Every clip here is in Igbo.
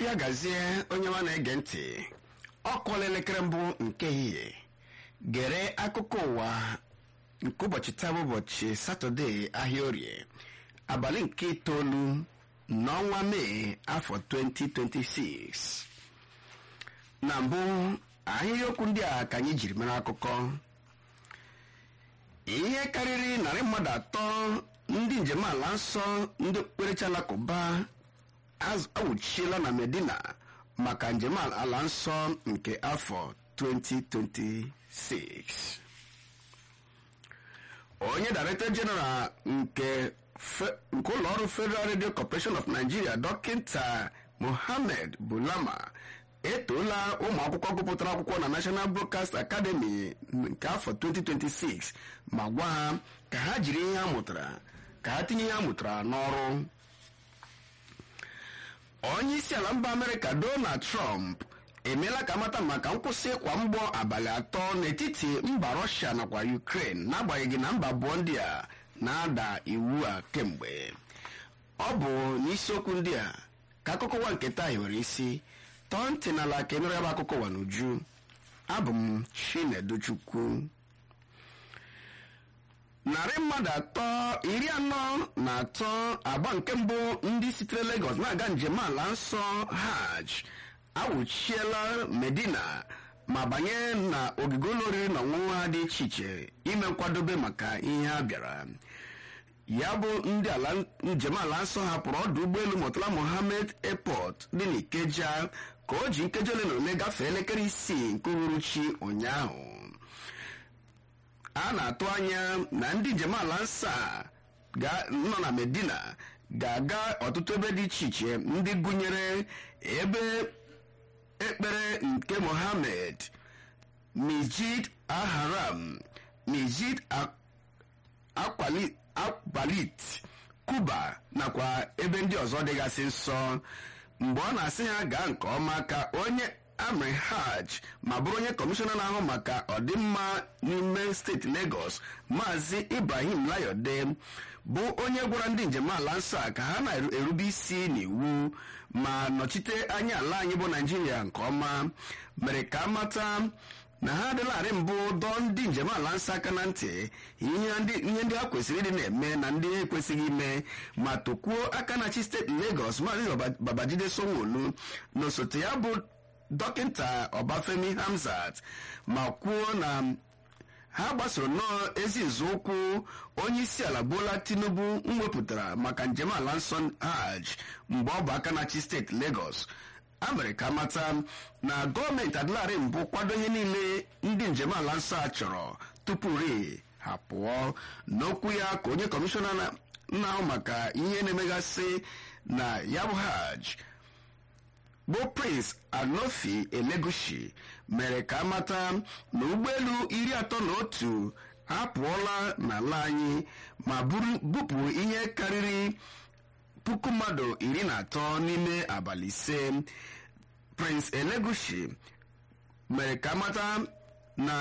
ya gazie onye nwa na-ege ntị ọ kụọla elekere mbụ nke ehihie gere akụkọ ụwa nke ụbọchị taa bụ ụbọchị satọde ahịa orie abalị nke itoolu n'ọnwa mee afọ 2026 na mbụ ahịrịokwu ndị a ka anyị jiri mere akụkọ ihe karịrị narị mmadụ atọ ndị njem ala nsọ ndị okpukperechi alakụba awụchiela na medina maka njem ala nsọ nke afọ 2026 onye director general nke nke ụlọọrụ federal radio corporation of nigeria dọkịta mohammed bulama etoola ụmụ akwụkwọ gụpụtara akwụkwọ na national broadcast academy nke afọ 2026 ma gwa ha ka ha jiri ihe ha mụtara ka ha tinye ihe ha mụtara n'ọrụ onye isi ala mba amerịka donald trump emeela ka amata maka nkwụsị ịkwa mgbọ abalị atọ n'etiti mba rọshia nakwa ukraine n'agbanyeghị na mba abụọ ndị a na-ada iwu a kemgbe ọ bụ n'isiokwu ndị a ka akụkọ ụwa nke taa hiwere isi tọọ ntị n'ala ka emere ya bụ akụkọ ụwa n'uju abụ m chineduchukwu narị mmadụ atọ iri anọ na atọ agba nke mbụ ndị sitere Lagos na-aga njem ala nsọ hajj awụchiela medina ma banye na ogige ụlọ oriri na ọṅụṅụ ha dị iche iche ime nkwadobe maka ihe ha bịara ya bụ ndị ala njem ala nsọ hapụrụ ọdụ ụgbọelu Murtala Mohammed Airport dị n'Ikeja ka o ji nkeji ole na ole gafee elekere isii nke uhuruchi ụnyaahụ a na-atụ anya na ndị njem ala nsọ a nọ na Medina ga-aga ọtụtụ ebe dị iche iche ndị gụnyere ebe ekpere nke Mohammed Masjid al-Haram Masjid Akwalit Kuba nakwa ebe ndị ọzọ dịgasị nsọ mgbe ọ na-asị ha gaa nke ọma ka onye amri hajj ma bụrụ onye kọmishọna na-ahụ maka ọdịmma n'ime steeti Lagos maazị Ibrahim Layode bụ onye gwara ndị njem ala nsọ a ka ha na-erube isi n'iwu ma nọchite anya ala anyị bụ Naijiria nke ọma mere ka amata na ha adịlarị mbụ dọọ ndị njem ala nsọ aka na ntị ihe ndị ha kwesịrị ịdị na-eme na ndị ha ekwesịghị ime ma tokwuo aka na chi steeti Lagos maazị Babajide Sanwo-Olu na osote ya bụ dọkịta Ọbafemi Hamzat ma kwuo na ha gbasoro nnọọ ezi nzọụkwụ onye isi ala Bola Tinubu mwepụtara maka njem ala nsọ hajj mgbe ọ bụ aka na chi steeti Lagos a mere ka mata na gọọmenti adịlarị mbụ kwado ihe niile ndị njem ala nsọ a chọrọ tupu ri ha pụọ n'okwu ya ka onye kọmishọna na-ahụ maka ihe na-emegasị na ya bụ hajj bụ prince anofi elegushi mere ka amata na ụgbọelu iri atọ na otu apụọla n'ala anyị ma bupụ ihe karịrị puku mmadụ iri na atọ n'ime abalị ise prince elegushi mere ka amata na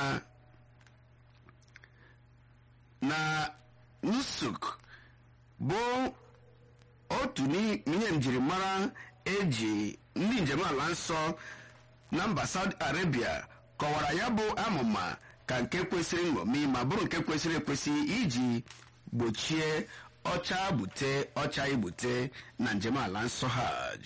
na nusuk bụ otu n'ihe njirimara eji ndị njem ala nsọ na mba Saudi Arabia kọwara ya bụ amụma ka nke kwesịrị nṅomi ma bụrụ nke kwesịrị ekwesị iji gbochie ọcha bute ọcha igbute na njem ala nsọ hajj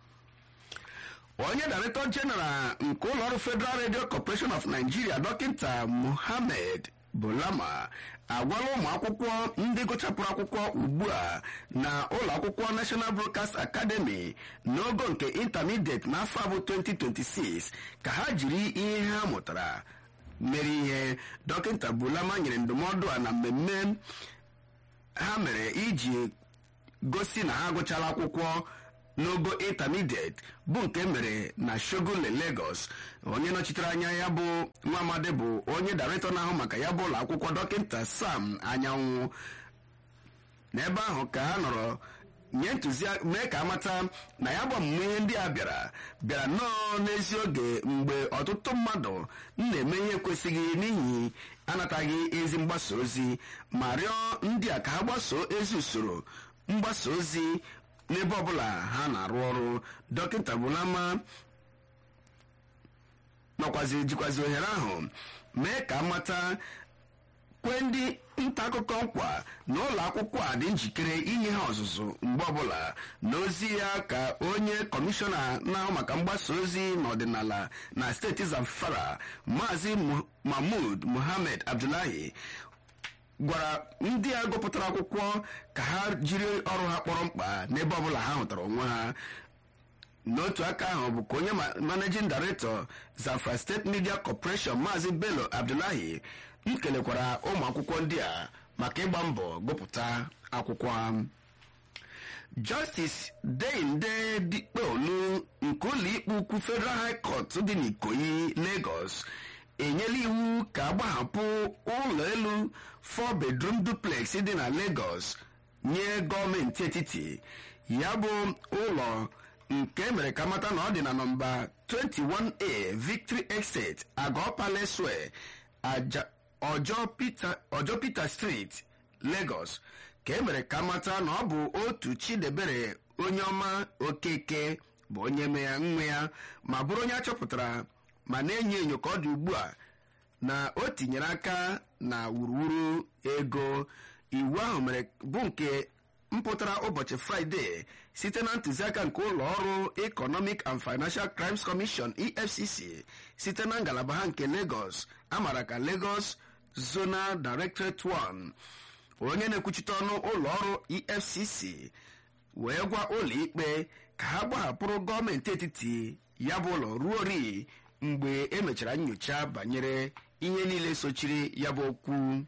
onye director general nke ụlọọrụ Federal Radio Corporation of Nigeria dọkịta Mohammed Bulama agwala ụmụ akwụkwọ ndị gụchapụrụ akwụkwọ ugbu a na ụlọ akwụkwọ National Broadcast Academy n'ogo nke intermediate n'afọ abụ 2026 ka ha jiri ihe ha mụtara mere ihe dọkịta Bulama nyere ndụmọdụ a na mmemme ha mere iji gosi na ha agụchala akwụkwọ n'ogo intermediate bụ nke mere na Shogule Lagos onye nọchitere anya ya bụ nwa amadi bụ onye director na-ahụ maka ya bụ ụlọ akwụkwọ dọkịta Sam Anyanwụ n'ebe ahụ ka ha nọrọ nye ntụziaka mee ka amata na ya bụ ọmụmụ ihe ndị a bịara bịara nnọọ n'ezi oge mgbe ọtụtụ mmadụ na-eme ihe kwesịghị n'ihi anataghị ezi mgbasa ozi ma rịọ ndị a ka ha gbasoo ezi usoro mgbasa ozi n'ebe ọbụla ha na-arụ ọrụ dọkịta bulama nọkwazi jikwazi ohere ahụ mee ka amata kwe ndị nta akụkọ nkwa na ụlọ akwụkwọ a dị njikere inye ha ọzụzụ mgbe ọbụla n'ozi ya ka onye kọmishọna na-ahụ maka mgbasa ozi n'ọdịnala na steeti zamfara maazị mahmud muhammad abdullahi gwara ndị a gụpụtara akwụkwọ ka ha jiri ọrụ ha kpọrọ mkpa n'ebe ọbụla ha hụtara onwe ha n'otu aka ahụ bụ ka onye managing director zamfara state media corporation maazị bello abdullahi m kelekwara ụmụ akwụkwọ ndị a maka ịgba mbọ gụpụta akwụkwọ ha justice deinde dikpeolu nke ụlọikpe ukwu federal high court dị n'ikoyi lagos enyela iwu ka agbahapụ ụlọ elu 4 bedroom duplex dị na lagos nye gọọmenti etiti ya bụ ụlọ nke mere ka mata na ọ dị na nọmba 21a victory exit agọ palace ọjọ peter street lagos ka e mere ka mata na ọ bụ otu chidebere onye ọma okeke bụ onye nwe ya ma bụrụ onye achọpụtara ma na-enyo enyo ka ọ dị ugbu a na o tinyere aka na wuruwuru ego iwu ahụ mere bụ nke mpụtara ụbọchị fraịde site na ntụziaka nke ụlọ ọrụ economic and financial crimes commission efcc site na ngalaba ha nke lagos amara ka lagos zonal directorate 1 onye na-ekwuchite ọnụ ụlọ ọrụ efcc wee gwa ụlọ ikpe ka ha gbahapụrụ gọọmenti etiti ya bụ ụlọ ruo ri mgbe emechara nyocha banyere ihe niile sochiri ya bụ okwu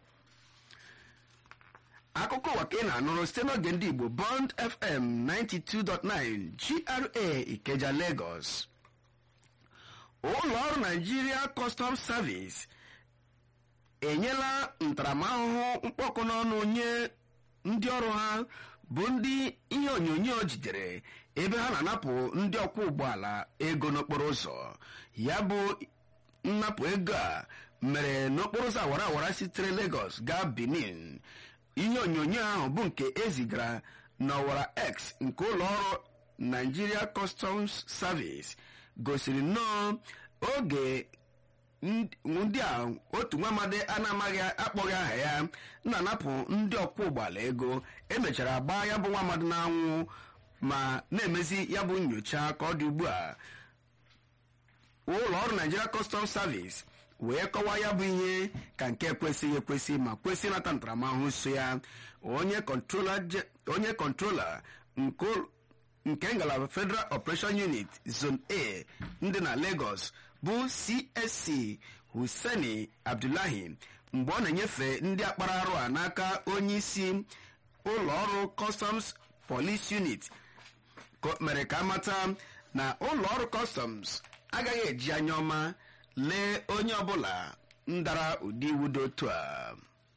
akụkọ ụwa ka ị na-anụrụ site n'oge ndị igbo bond fm 92.9 gra ikeja lagos ụlọ ọrụ naijiria custom service enyela ntaramahụhụ mkpọkụ n'ọnụ nye ndị ọrụ ha bụ ndị ihe onyonyo jidere ebe ha na-anapụ ndị ọkwọ ụgbọala ego n'okporo ụzọ ya bụ nnapụ ego a mere n'okporo ụzọ awara awara sitere Lagos gaa Benin ihe onyonyo ahụ bụ nke ezigara n'ọwara X nke ụlọ ọrụ Nigeria Customs Service gosiri nnọọ oge ndị a otu nwa amadi a na-amaghị akpọghị aha ya na-anapụ ndị ọkwọ ụgbọala ego emechara gbaa ya bụ nwa amadi n'anwụ ma na-emezi ya bụ nyocha ka ọ dị ugbu a ụlọ ọrụ Nigeria Customs Service wee kọwaa ya bụ ihe ka nke kwesịghị ekwesị ma kwesị nata ntaramahụhụ so ya onye kọntrola nke ngalaba Federal Operation Unit Zone A ndị na Lagos bụ CSC Hussaini Abdullahi mgbe ọ na-enyefe ndị akpara arụ a n'aka onye isi ụlọ ọrụ Customs Police Unit mere ka amata na ụlọ ọrụ Customs agaghị eji anya ọma lee onye ọbụla ndara ụdị iwu dị otu a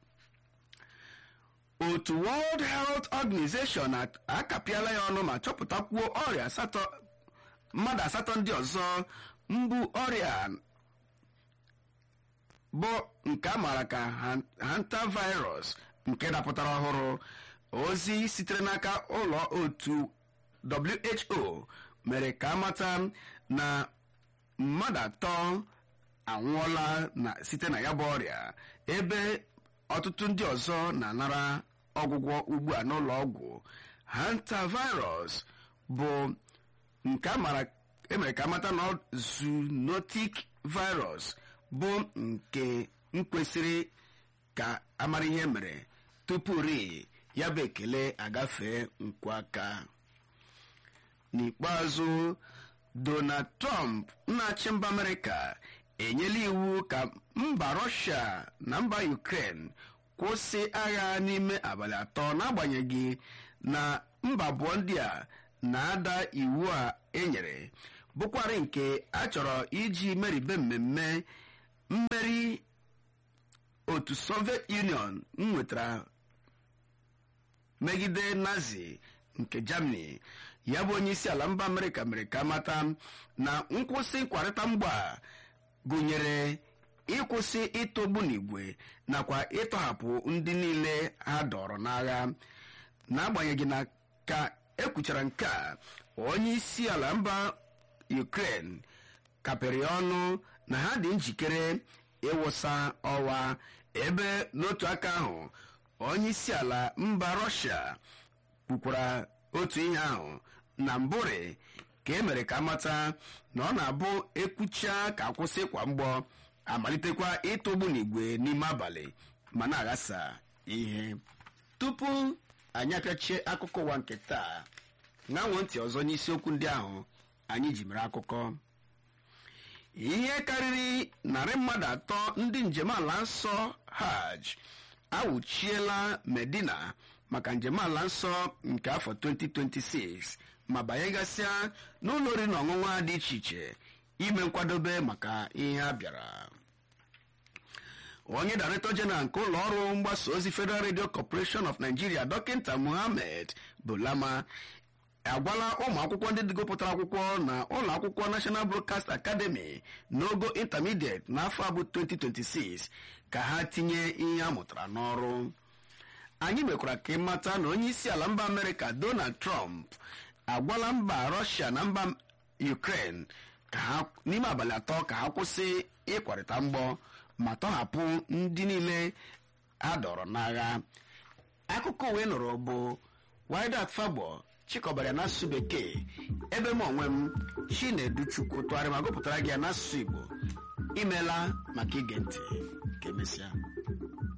otu World Health Organization akapịala ya ọnụ ma chọpụtakwuo ọrịa asatọ mmadụ asatọ ndị ọzọ mbu ọrịa bụ nke a maara ka hantavirus nke dapụtara ọhụrụ ozi sitere n'aka ụlọ otu WHO mere ka amata na mmadụ atọ anwụọla na site na ya bụ ọrịa ebe ọtụtụ ndị ọzọ na-anara ọgwụgwọ ugbu a n'ụlọ ọgwụ hantavirus bụ nke emere ka amata na zoonotic virus bụ nke mkwesịrị ka amara ihe mere tupu ri ya bụ ekele agafee nkwa aka n'ikpeazụ Donald Trump na-achị mba Amerịka enyela iwu ka mba Russia na mba Ukraine kwụsị agha n'ime abalị atọ n'agbanyeghị na mba abụọ ndị a na-ada iwu a enyere bụkwarị nke a chọrọ iji meribe mmemme mmeri otu Soviet Union nwetara megide Nazi nke Germany ya bụ onye isi ala mba Amerịka mere ka mata na nkwụsị nkwarịta mgba gụnyere ịkwụsị ịtọgbu n'igwe nakwa ịtọhapụ ndị niile ha dọrọ n'agha n'agbanyeghị na ka ekwuchara nke a onye isi ala mba ukraine kapịrị ọnụ na ha dị njikere ịwụsa ọwa ebe n'otu aka ahụ onye isi ala mba rọshia kwukwara otu ihe ahụ na mbụrị ka e mere ka amata na ọ na-abụ ekwucha ka akwụsị kwa mgbọ amalitekwa ịtụgbu n'igwe n'ime abalị ma na-aghasa ihe tupu anyị apịachie akụkọ ụwa nke taa ṅanwo ntị ọzọ n'isiokwu ndị ahụ anyị ji mere akụkọ ihe karịrị narị mmadụ atọ ndị njem ala nsọ hajj awụchiela medina maka njem ala nsọ nke afọ 2026 ma banyegasịa n'ụlọ oriri na ọṅụṅụ dị iche iche ime nkwadobe maka ihe a bịara onye director general nke ụlọ ọrụ mgbasa ozi federal radio corporation of nigeria dọkịta muhammed bulama agwala ụmụ akwụkwọ ndị dịgopụtara akwụkwọ na ụlọ akwụkwọ national broadcast academy n'ogo intermediate n'afọ abụ 2026 ka ha tinye ihe a mụtara n'ọrụ anyị mekwara ka ịmata na onye isi ala mba amerịka donald trump agwala mba rọshia na mba ukraine ka ha n'ime abalị atọ ka ha kwụsị ịkwarịta mgbọ ma tọhapụ ndị niile a dọrọ n'agha akụkọ uwe nụrụ bụ widat fagbo chịkọbara n'asụsụ bekee ebe m onwe m chinedu chukwu tụgharị ma gụpụtara gị ya n'asụsụ igbo imeela maka ige ntị ka emesịa